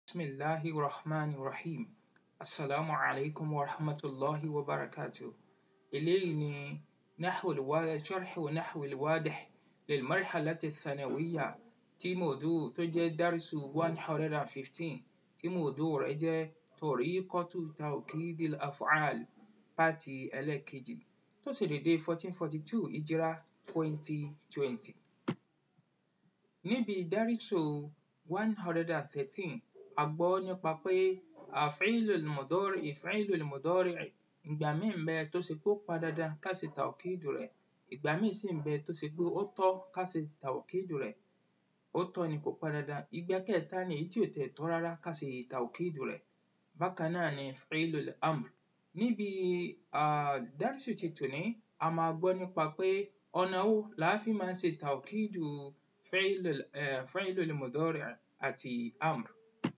Bismillahi rahman rahim. Assalamu alaikum wa rahmatullahi wa barakatuh. Eléyìí ni نحو الواضح شرح نحو الواضح للمرحلة الثانوية tí mòdúù tó jẹ́ dárسu one hundred and fifteen tí mòdúù rẹ̀ jẹ́ طريقة توكيد الأفعال pátì ẹlẹ́ẹ̀kejì tó ṣe dédé fourteen forty two hijra twenty twenty. Níbi dárسu one hundred and thirteen a gbọ́ nípa pé أفعيل المضارع إفعيل المضارع ìgbà míì ń bẹ tó ṣe pé ó pọn dandan ká ṣe tàwkídù rẹ̀ ìgbà míì sì ń bẹ tó ṣe pé ó tọ́ ká ṣe tàwkídù rẹ̀ ó tọ́ ni kò pọn dandan ìgbà kẹta ni èyí tí ò tiẹ̀ tọ́ rárá ká ṣe tàwkídù rẹ̀ bákan náà ni fi'lul amr níbi um dárṣù ti tòní a máa gbọ́ nípa pé ọ̀nà wo là á fi máa ń ṣe tàwkídù fi'lul um fi'lul mudari' àti amr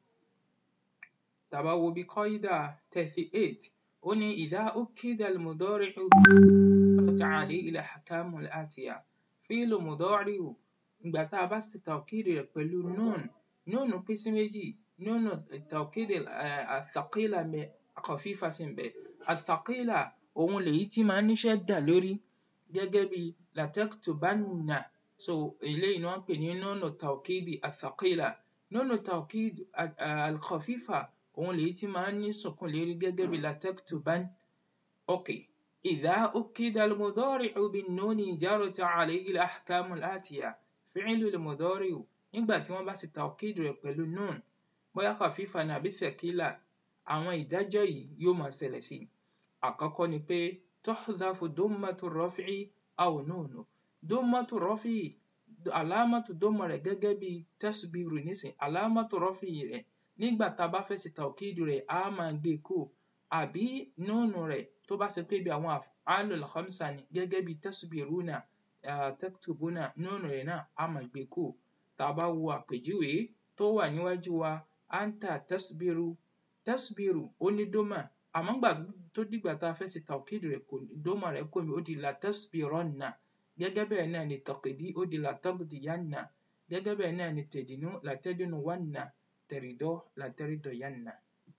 tá bá wo bí kọ́ídà thirty eight ó ní إذا أكد المضارع جرت عليه الأحكام الآتية فعل مضارع ìgbà tá a bá ṣe tàwkídù rẹ̀ pẹ̀lú nun nun pín sí méjì nun tàwkídù الثقيلة ń bẹ خفيفة sì ń bẹ الثقيلة òun lèyí tí máa ń ní ṣádà lórí gẹ́gẹ́ bí لتكتبن so eléyìí ni wọ́n ń pè ní nun التوكيد الثقيلة nun التوكيد الخفيفة òun lèyí tí máa ń ní sùnkún lérí gẹ́gẹ́ bí لتكتبن okay إذا أكد المضارع بالنون جرت عليه الأحكام الآتية فعل المضارع nígbà tí wọ́n bá ṣe tàwkídù rẹ̀ pẹ̀lú nun bóyá خفيفة ni àbí ثقيلة àwọn ìdájọ́ yìí yóò máa ṣẹlẹ̀ sí i àkọ́kọ́ ni pé تحذف ضمة الرفع أو نون ضمة الرفع àlámọ́tù dọ́mọ rẹ̀ gẹ́gẹ́ bí تسبير nísìn àlámọ́tù رفع rẹ̀ nígbà tá a bá fẹ́ ṣe tàwkídù rẹ̀ á máa gbé e kúrò àbí núùnù rẹ̀ tó bá ṣe pé bí àwọn af'alul khamsa ni gẹ́gẹ́ bí tasbiruna um taktubuna núùnù rẹ̀ náà á máa gbé e kúrò tá a bá wo àpèjúwe tó wà níwájú wa anta tasbiru tasbiru ó ní dómà àmọ́ ńgbà tó dìgbà tá a fẹ́ ṣe tàwkídù rẹ̀ kò dómà rẹ̀ kúrò ńbẹ̀ ó di latasbiranna gẹ́gẹ́ bẹ́ẹ̀ náà ni taqdi ó di lataqdiyanna gẹ́gẹ́ bẹ́ẹ̀ náà ni tadinu latadnuwanna tẹ̀rìdọ́ latẹ́rìdọ̀yanna.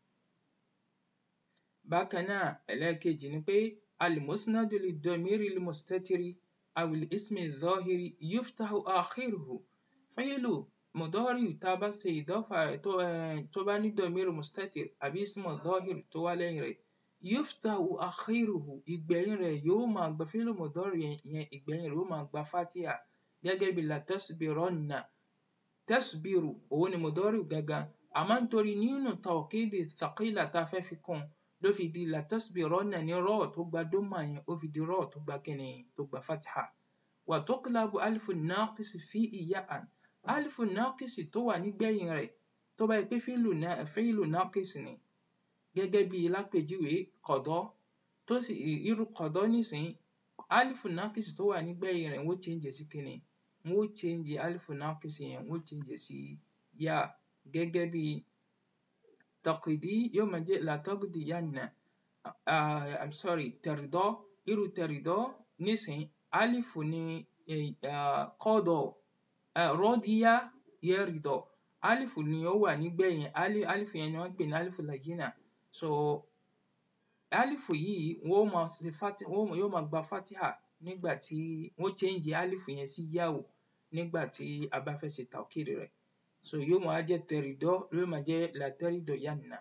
bákan náà ẹlẹ́ẹ̀kejì ni pé المسند للضمير المستتر أو الاسم الظاهر يفتح آخره فعل مضارع tá a bá ṣe ìdọ́fà rẹ̀ tó um tó bá ní ضمير مستتر àbí اسم ظاهر tó wá lẹ́yìn rẹ̀ يفتح آخره ìgbẹ̀yìn rẹ̀ yóò máa gba فعل مضارع yẹn ìgbẹ̀yìn rẹ̀ yóò máa gba fátíhà gẹ́gẹ́ bí لتصبرن تصبر òun ni مضارع gangan àmọ́ nítorí nínú tàwkídì ثقيلة tá a fẹ́ fi kún un ló fi di latasbiranna ní rọ́ọ̀ tó gba dómà yẹn ó fi di rọ́ọ̀ tó gba kíni tó gba fatiha وتقلب ألف الناقص فيه ياء ألف الناقص tó wà nígbẹ̀yìn rẹ̀ tó bá jẹ́ pé fíìlù fíìlù náqis ni gẹ́gẹ́ bí lápèjúwe qada tó sì irú qada nísìnyí ألف الناقص tó wà nígbẹ̀yìn rẹ̀ wọ́n ó change ẹ̀ sí kíni wọ́n ó change ألف الناقص yẹn wọ́n ó change ẹ̀ sí yá gẹ́gẹ́ bí taqdi yóò máa jẹ́ lataqdiyanna um I'm sorry tẹ̀rìdọ́ irú tẹ̀rìdọ́ nísìnyí alifu ni um qada um radiya yaridọ alifu ni ó wà nígbẹ̀yìn alifu yẹn ni wọ́n ń pè ní alifu layyina so alifu yìí wọ́n ó máa ṣe fati yóò máa gba fatiha nígbà tí wọ́n change alifu yẹn sí yáò nígbà tí a bá fẹ́ ṣe tàwkídù rẹ̀ so yóò máa jẹ́ tẹ̀rìdọ́ yóò máa jẹ́ latẹ́rìdọ̀yanna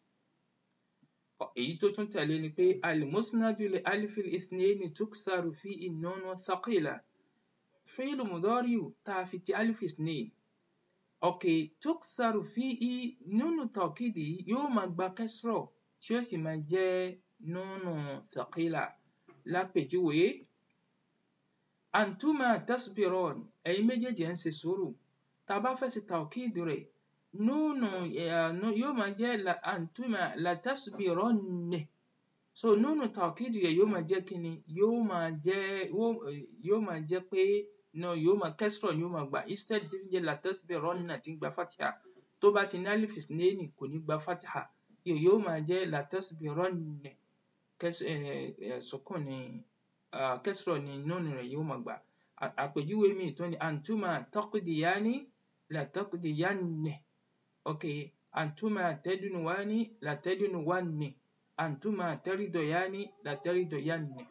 èyí tó tún tẹ̀lé ni pé المسند لألف الاثنين تكسر فيه النون الثقيلة فعل مضارع tá a fi ti ألف اثنين okay تكسر فيه نون التوكيد yìí yóò máa gba kẹ́srọ̀ tí ó sì máa jẹ́ نون ثقيلة lápèjúwe أنتما تصبران ẹ̀yin méjèèjì ẹ̀ ń ṣe sùúrù tá a bá fẹ́ ṣe tàwkídù rẹ̀ núùnù yóò máa jẹ́ أنتما لتصبرن so núùnù tàwkídù rẹ̀ yóò máa jẹ́ kíni yóò máa jẹ́ yóò máa jẹ́ pé no yóò máa kẹ́srọ̀ ni yóò máa gbà instead tí fi ń jẹ́ latasbiranna tí ń gba fatiha tó bá ti ní alif isnaini kò ní gba fatiha yóò máa jẹ́ latasbiranna sukun ni kẹ́srọ̀ ni núùnù rẹ̀ yóò máa gbà àpèjúwe míì tún ni أنتما تقضيان لتقضين okay antuma tadnuwani la tadnuwanni antuma taridoyani la taridoyanni.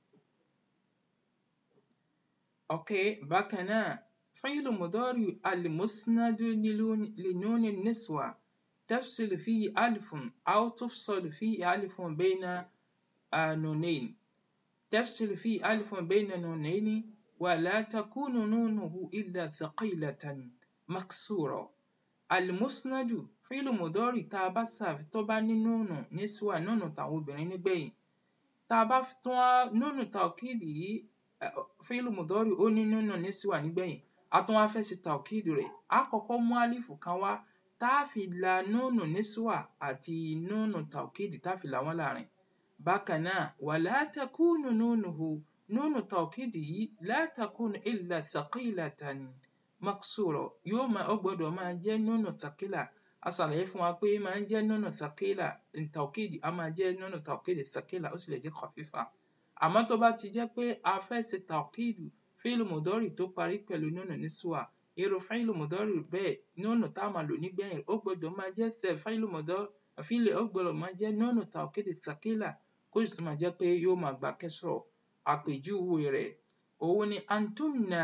أوكي bákan náà فعل مضارع المسند لنون النسوة تفصل فيه ألف أو تفصل فيه ألف بين نونين تفصل فيه ألف بين نونين ولا تكون نونه إلا ثقيلة مكسورة المسند فعل مضارع tá a bá ṣà tó bá ní nùnù níswà nùnù tàwọn obìnrin nígbẹ̀yìn tá a bá tún wá nùnù tàwkídì yìí fíìlù mùdọ́rì ó ní nùnù níswà nígbẹ̀yìn a tún wá fẹ́ ṣe tàwkídì rẹ̀ á kọ́kọ́ mú álífù kan wá tá a fi la nùnù níswà àti nùnù tàwkídì tá a fi là wọ́n láàrin bákan náà wala takunu nunuhu nùnù tàwkídì yìí la takunu illa thaqilatan maksura yóò máa ó gbọ́dọ̀ máa jẹ́ nùnù thaqila a ṣàlàyé fún wa pé máa ń jẹ́ nùnù thaqila tàwkídì a máa jẹ́ nùnù tàwkídì thaqila ó sì lè jẹ́ khafifa àmọ́ tó bá ti jẹ́ pé a fẹ́ ṣe tàwkídù fíìlù mùdọ́rì tó parí pẹ̀lú nùnù níswà irú fíìlù mùdọ́rì bẹ́ẹ̀ nùnù tá a máa lò nígbẹ̀yìn ó gbọ́dọ̀ máa jẹ́ tẹ fíìlù mùdọ́rì fíìlù ó gbọ́dọ̀ máa jẹ́ nùnù tàwkídì thaqila kó sì máa jẹ́ pé yóò máa gba kẹsrọ̀ àpèjúwe rẹ̀ òun ni antunna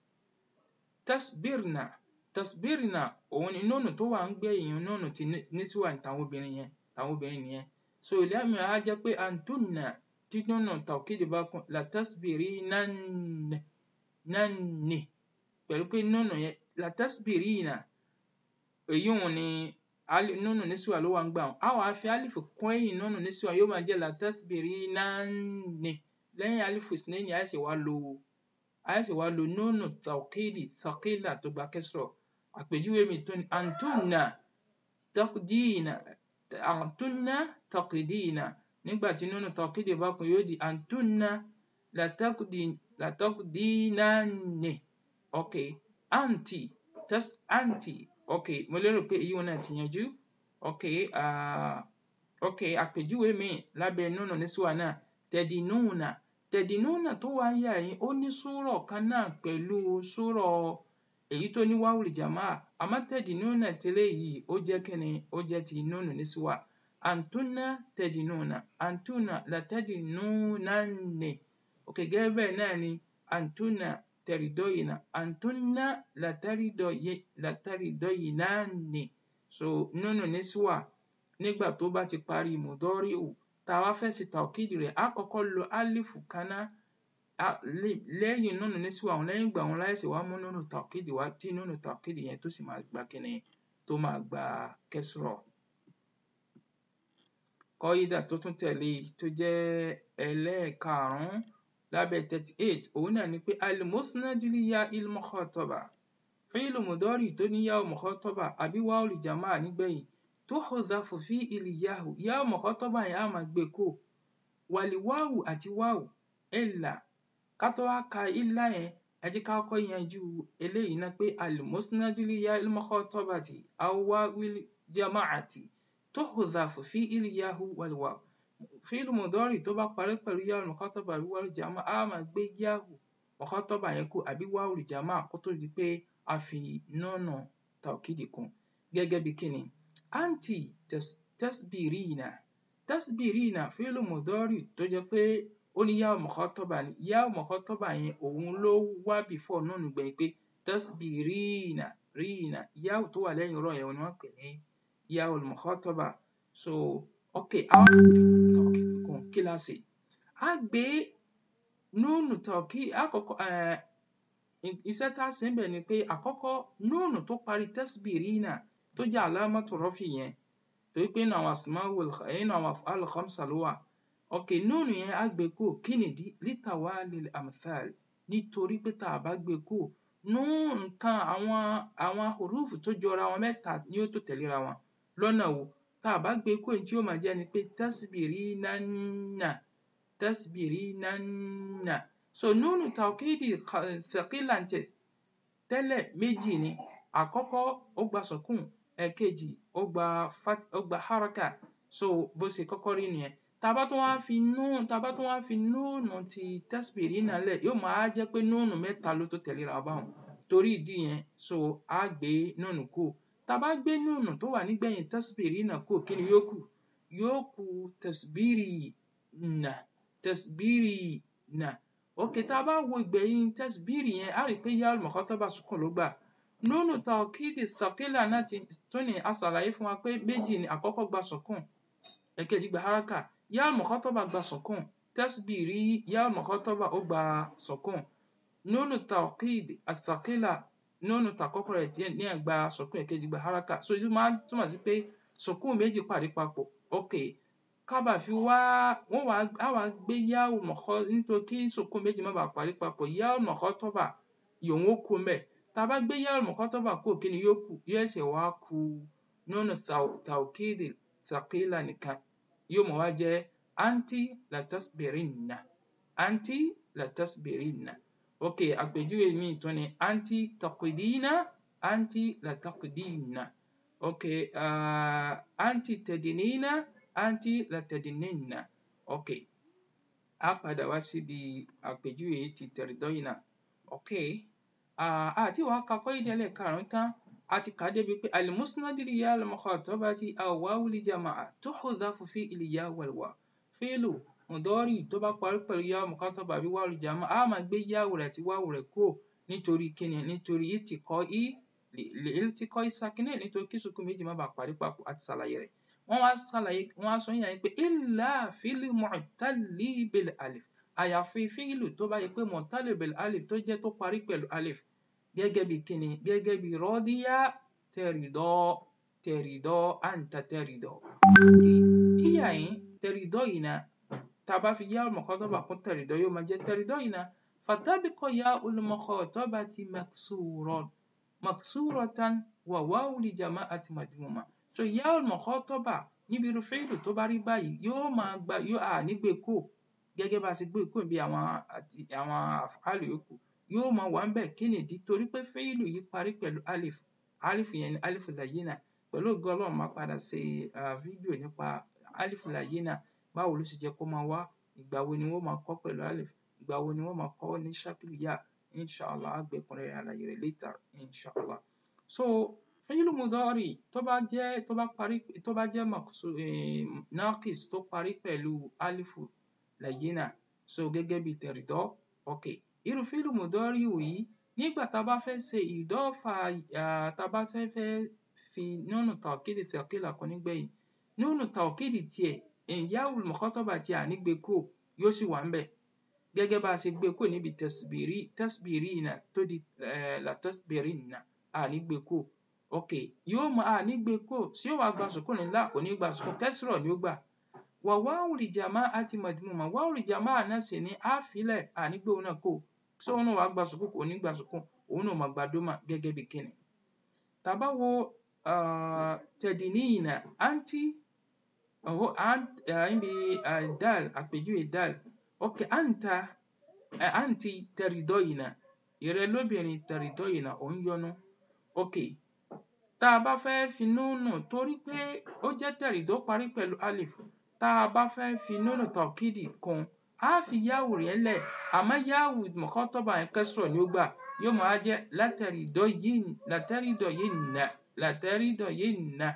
tasbirna tasbirna òun ni nùnù tó wà ń gbẹ̀yìn nùnù ti níswà tàwọn obìnrin yẹn tàwọn obìnrin nìyẹn so ilé àmì á jẹ́ pé antunna tí nùnù tàwkídì bá kún la tasbirinanni nanni pẹ̀lú pé nùnù yẹn la tasbirina èyí òun ni nùnù níswà ló wà ń gbà wọn a wàá fi alifu kún ẹ̀yìn nùnù níswà yóò máa jẹ́ la tasbirinanni lẹ́yìn alifu isnaini a sì wá lo a sì wá lo nùnù tàwkídì thaqila tó gba kẹsrọ̀ àpèjúwe mi tó ní antunna taqdina antunna taqdina nígbà tí nùnù tàwkídì bá kún yóò di antunna lataqdinanni ok anti tas anti ok mo lérò pé èyí wọn náà ti yanjú ok uh, ok àpèjúwe mi lábẹ́ nùnù níswà náà tẹdínúùnà tẹdínúùnà tó wá ń yà yín ó ní súrọ̀ kan náà pẹ̀lú súrọ̀ èyí tó ní wáwùlì jàmáà àmọ́ tẹdínúùnà tẹ́lẹ̀ yìí ó jẹ́ kíni ó jẹ́ ti nùnù níswà antunna tẹdínúùnà antunna latẹdínúùnanni ok gẹ́gẹ́ bẹ́ẹ̀ náà ni antunna tẹ̀rìdọ́yìnà antunna latẹ̀rìdọ́yìnanni so nùnù níswà nígbà tó bá ti parí mùdọ́ríù tá a wá fẹ́ ṣe tàwkídì rẹ̀ á kọ́kọ́ lo álífù kan ná lẹ́yìn nùnù níswà òun lẹ́yìn ìgbà òun láìsí wá mú nùnù tàwkídì wá tí nùnù tàwkídì yẹn tó sì máa gba kíni tó máa gba kẹsrọ̀ kọ́ídà tó tún tẹ̀lé tó jẹ́ ẹlẹ́ẹ̀karùn-ún lábẹ́ thirty eight òun náà ni pé alimusnadu li ya il mukhataba fíìlù mùdọ́rì tó ní yáwó mukhataba àbí wáwù jàmáà nígbẹ̀yìn tuhdafu fi ìlìyàhù yáwó mukhataba yẹn á máa gbé kó wàlíwáwù àti wáwù ẹ̀là ká tó wá ka ìlà yẹn ẹ jẹ́ ká kọ́kọ́ yanjú eléyìí ná pé alimusnadu li ya il mukhatabati aw wáwil jamaati tuhdafu fi ìlìyàhù wàlíwáwù fíìlù mùdọ́rì tó bá parí pẹ̀lú yáwó mukhataba àbí wáwù jàmáà á máa gbé yáwù mukhataba yẹn kó àbí wáwù jàmáà kó tó di pé a fi nùnù tàwkídì kún gẹ́gẹ́ bí kíni anti tasbirina tasbirina fíìlù mùdọ́rì tó jẹ́ pé ó ní yáwó mukhataba ni yáwó mukhataba yẹn òun ló wá before nùnù gbẹ̀yìn pé tasbirina rina yáwó tó wà lẹ́yìn rọ̀ yẹn ni wọ́n pè ní yáwó mukhataba so ok àwọn tàwkídì kún kíláàsì á gbé nùnù tàwkídì àkọ́kọ́ iṣẹ́ tá a ṣe ń bẹ̀ ni pé àkọ́kọ́ nùnù tó parí tasbirina tó jẹ́ alámọ̀tò rọ́fì yẹn torí pé nínú àwọn asmaul nínú àwọn af'al khamsa ló wà ok nùnù yẹn á gbé kó kí nìdí litawalil amthal nítorí pé tá a bá gbé kó nùnù nǹkan àwọn àwọn hurufu tó jọra wọn mẹ́ta ni ó tó tẹ̀léra wọn lọ́nà wo tá a bá gbé kó èyí tí ó máa jẹ́ ni pé tasbirinanna tasbirinanna so nùnù tàwkídì thaqila ntẹ̀ tẹ́lẹ̀ méjì ni àkọ́kọ́ ó gba sọ̀kún ẹ̀kejì ó gba fat ó gba haraka so bó ṣe kọ́kọ́ rí nìyẹn tá a bá tún wá fi nùnù tá a bá tún wá fi nùnù ti tasbirina lẹ̀ yóò máa jẹ́ pé nùnù mẹ́ta ló tó tẹ̀léra báwọn torí ìdí yẹn so á gbé nùnù kù tá a bá gbé núùnù tó wà nígbẹ̀yìn tasbirina kúrò kí ni yóò kù yóò kù tasbirina tasbirina ok tá a bá wo ìgbẹ̀yìn tasbiri yẹn á rí i pé ya'ul mukhataba sukun ló gbà núùnù tawkidi thaqila náà ti tún ní a ṣàlàyé fún wa pé méjì ni àkọ́kọ́ gba sukun ẹ̀kejì gba haraka ya'ul mukhataba gba sukun tasbiri ya'ul mukhataba ó gba sukun núùnù tawkid athaqila núùnù tàkọ́kọ́ rẹ̀ díẹ̀ ní ẹ̀ gba sukun ẹ̀kejì gba haraka so èyí máa túmọ̀ sí pé sukun méjì pàdé papọ̀ ok kábà fi wá wọ́n wá á wá gbé ya'ul mukha nítorí kí sukun méjì má bàa pàdé papọ̀ ya'ul mukhataba yòówó ó kú mbẹ̀ tá a bá gbé ya'ul mukhataba kúrò kí ni yóò kù yóò ẹsẹ̀ wá ku núùnù tawkid thaqila nìkan yóò mọ̀ wá jẹ́ anti latasbirinna anti latasbirinna ok àpèjúwe mi tún ni anti taqidina anti lataqidina ok uh, anti tadinina anti latadininna ok a padà wá síbi àpèjúwe ti tẹ̀rìdọ́yìnà ok àti wàá ka qaida ẹlẹ́ẹ̀karùn-ún tán a ti kà á débi pé al-musnad li ya al-mukhatabati aw wawu li jama'a tuhdhafu fi il-ya wal-wa fi'lu mudari tó bá parí pẹ̀lú ya al-mukhataba àbí wawu li jama'a a máa gbé yáwù rẹ̀ àti wáwù rẹ̀ kúrò nítorí kíni nítorí iltiqa'i iltiqa'i sakinayn nítorí kí sukun méjì má bàa parí papọ̀ àti ṣàlàyé rẹ̀ wọ́n wá ṣàlàyé wọ́n wá sọ yín yàrá pé illa fil mu'talli bil alif àyàfi fíìlù tó bá yẹ pé mu'talli bil alif tó jẹ́ tó parí pẹ̀lú alif gẹ́gẹ́ bí kíni gẹ́gẹ́ bí rọ́díyà tẹ̀rìdọ́ tẹ̀rìdọ́ àǹtà tẹ̀rìdọ́. ìyá yín tẹ̀rìdọ́ yìí náà tá a bá fi yá al-mukhataba kún tẹ̀rìdọ́ yóò máa jẹ́ tẹ̀rìdọ́ yìí náà fatabiqa ya al-mukhatabati maksuran maksuratan wa wawu li jama'ati madmuma so ya al-mukhataba níbi irú fíìlù tó bá rí báyìí yóò máa gba yóò à nígbè kó gẹ́gẹ́ bá a ṣe gbé kó bí àwọn àti àwọn àfàlù yòókù yóò máa wà ń bẹ̀ kí nìdí torí pé fíìlù yìí parí pẹ̀lú alif alif yẹn ni alif layina pẹ̀lú ògo ọlọ́run máa padà ṣe fídíò nípa alif layina báwo ló ṣe jẹ́ kó máa wá ìgbà wo ni wọ́n máa kọ́ pẹ̀lú alif ìgbà wo ni wọ́n máa kọ́ ní ṣákìlù yá inshallah àgbẹ̀kùnrin àlàyé rẹ̀ later inshallah so fíìlù mudari tó bá jẹ́ tó bá parí tó bá jẹ́ maksu naqis tó parí pẹ̀lú alifu layina so gẹ́gẹ́ bí tẹ̀rìdọ́ okay irú fíìlù mudari yìí nígbà tá a bá fẹ́ ṣe ìdọ́fà tá a bá fẹ́ fẹ́ fi nunu tawkidi thaqila kan nígbẹ̀yìn nunu tawkidi tiẹ̀ ya'ul mukhataba tiẹ̀ ànígbé kò yóò sì wà ń bẹ̀ gẹ́gẹ́ bá a ṣe gbé kò níbi tasbiri tasbirina tó di la tasbirinna ànígbé kò ok yóò mọ ànígbé kò sí yóò wá gba sùkúrù ńlá kò ní gba sùkúrù kẹsìrọ̀ ni ó gbà wà wáwù li jama'ati madmuma wáwù li jama'a náà sì ní àfilẹ̀ ànígbé òun náà kò so òun náà wàá gba sùkún kò ní gba sùkún òun náà máa gba dómà gẹ́gẹ́ bí kíni. tàbá wo tẹ̀dínìyìnà àǹtí ọ̀hún àǹbí dal àpèjúwe dal ok àǹtà àǹtí tẹ̀rìdọ́yìnà ìrẹ́ lóbìnrin tẹ̀rìdọ́yìnà ò ń yọnu ok tá a bá fẹ́ fi núnù torí pé ó jẹ́ tẹ̀rìdọ́ parí pẹ̀lú alif tá a bá fẹ́ fi núnù tọ̀kídì kún a fi yáwù rẹ̀ lẹ̀ àmọ́ yáwù mọ̀kọ́tọ́bà yẹn kẹsìrọ̀ ni ó gbà yóò máa jẹ́ látẹ̀rìdọ́ yìí látẹ̀rìdọ́ yìí nà látẹ̀rìdọ́ yìí nà.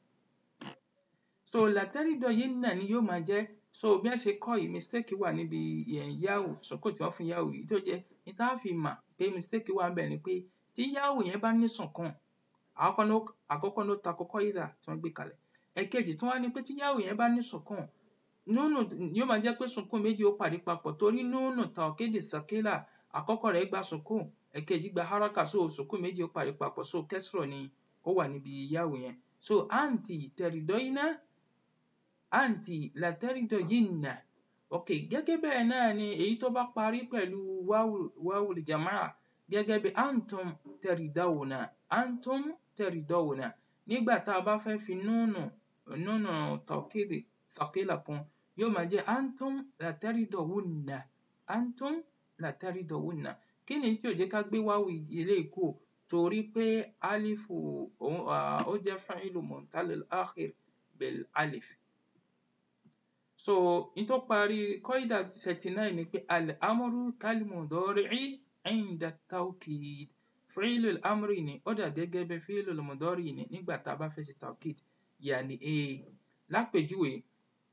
so látẹ̀rìdọ́ yìí nà ni yóò máa jẹ́ so bí wọ́n ṣe kọ́ yìí mistake wà níbi yáwù sọ́kò tí wọ́n fún yáwù yìí tó jẹ́ ní tá a fi mà pé mistake wà bẹ́ẹ̀ ni pé tí yáwù yẹn bá ní sùnkún àkọ́kọ́ ló ta kọ́kọ́ yìí dà tí wọ́n gbé kalẹ̀ ẹ̀kejì tí wọ́n á ní pé tí yáwù yẹn bá ní sùnkún núnù yóò máa jẹ́ pé sunkún méjì ó pàdé papọ̀ torí núnù tàwkídì thaqila àkọ́kọ́ rẹ̀ gba sunkún ẹ̀kejì gba haraka so sunkún méjì ó pàdé papọ̀ so kẹsìrọ̀ ni ó wà níbi yáwù yẹn so àǹtì tẹ̀rìdọ́yìnà àǹtì làtẹ̀rìdọ́yìnà ok gẹ́gẹ́ bẹ́ẹ̀ náà ni èyí tó bá parí pẹ̀lú wáwù jamaa gẹ́gẹ́ bí antum tẹ̀rìdáwùnà antum tẹ̀rìdáwùnà nígbà tá a bá fẹ́ fi núnù núnù tàwkídì thaqila kún yóò máa jẹ́ antum lataridowunna antum lataridowunna kí ni tí ò jẹ́ ká gbé wáwù ilé kù torí pé alifu ó jẹ́ fa'ilu muntalil akhir bil alif so n tó parí kọ́ìdà thirty nine ni pé al-amru kal-mudari'i inda tawkid fi'lul amri ni ó dà gẹ́gẹ́ bí fi'lul mudari ni nígbà tá a bá fẹ́ ṣe tawkid yàní e lápèjúwe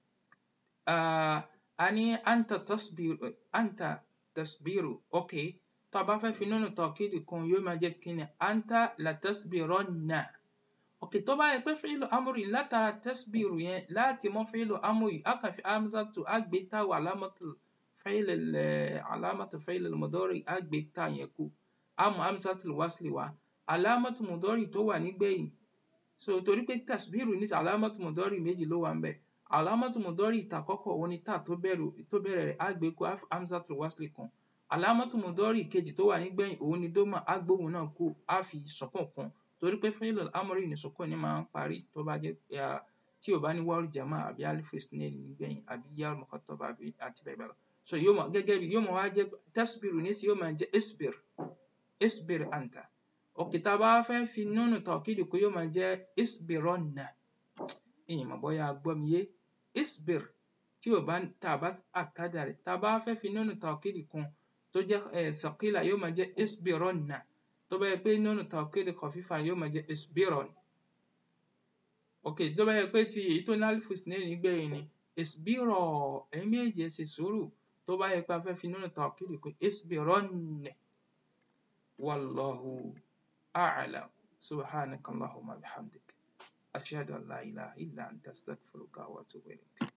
a ní anta tasbiru anta tasbiru ok tá a bá fẹ́ fi nunu tawkid kún yóò máa jẹ́ kí ni anta la tasbironna ok tó bá yẹ pé fi'lu amri látara tasbiru yẹn láti mọ fi'lu amri a kàn fi hamzatu a gbé táwọ̀ alámọ̀tò فعل علامة فعل المضارع أgbé tá yẹn kù a mú hamzatul wasli wá alámọ̀tò mudari tó wà nígbẹ̀yìn so torí pé tasbiru ní alámọ̀tò mudari méjì ló wà ń bẹ̀ alámọ̀tò mudari ìtàkọ́kọ́ òun ni tá tó bẹ̀rẹ̀ rẹ̀ á gbé kù hamzatul wasli kan alámọ̀tò mudari kejì tó wà nígbẹ̀yìn òun ni dómà á gbóhùn náà kù á fi sukun kún torí pé fi'l amri ní sukun ni máa ń parí tó bá jẹ́ tí ò bá ní wawul jamaa àbí alif isnayn nígbẹ̀yìn àbí ya mukhatab àbí àti bẹ́ẹ̀ bẹ́ẹ̀ lọ so yóò mọ gẹ́gẹ́ bí yóò mọ wá jẹ́ tasbiru ní sí yóò máa jẹ́ isbir isbir anta òkè tá a bá fẹ́ fi nunu tawkid kó yóò máa jẹ́ isbironna ìyìn mọ̀ bóyá gbọ́ mi yé isbir tí ò bá tá a bá àkádà rẹ̀ tá a bá fẹ́ fi nunu tawkid kún tó jẹ́ thaqila yóò máa jẹ́ isbironna tó bá yẹ pé nunu tawkid khafifa yóò máa jẹ́ isbiron òkè tó bá yẹ pé ti èyí tó ní alif isnayn nígbẹ̀yìn ni isbiro ẹ̀yin méjì ẹ ṣe sùúrù tó bá yẹ pé a fẹ́ fi nínú tawkid kún isbironne wallahu a'lam subhanaka allahumma bihamdik ashhadu an la ilaha illa anta astaghfiruka wa atubu ilayk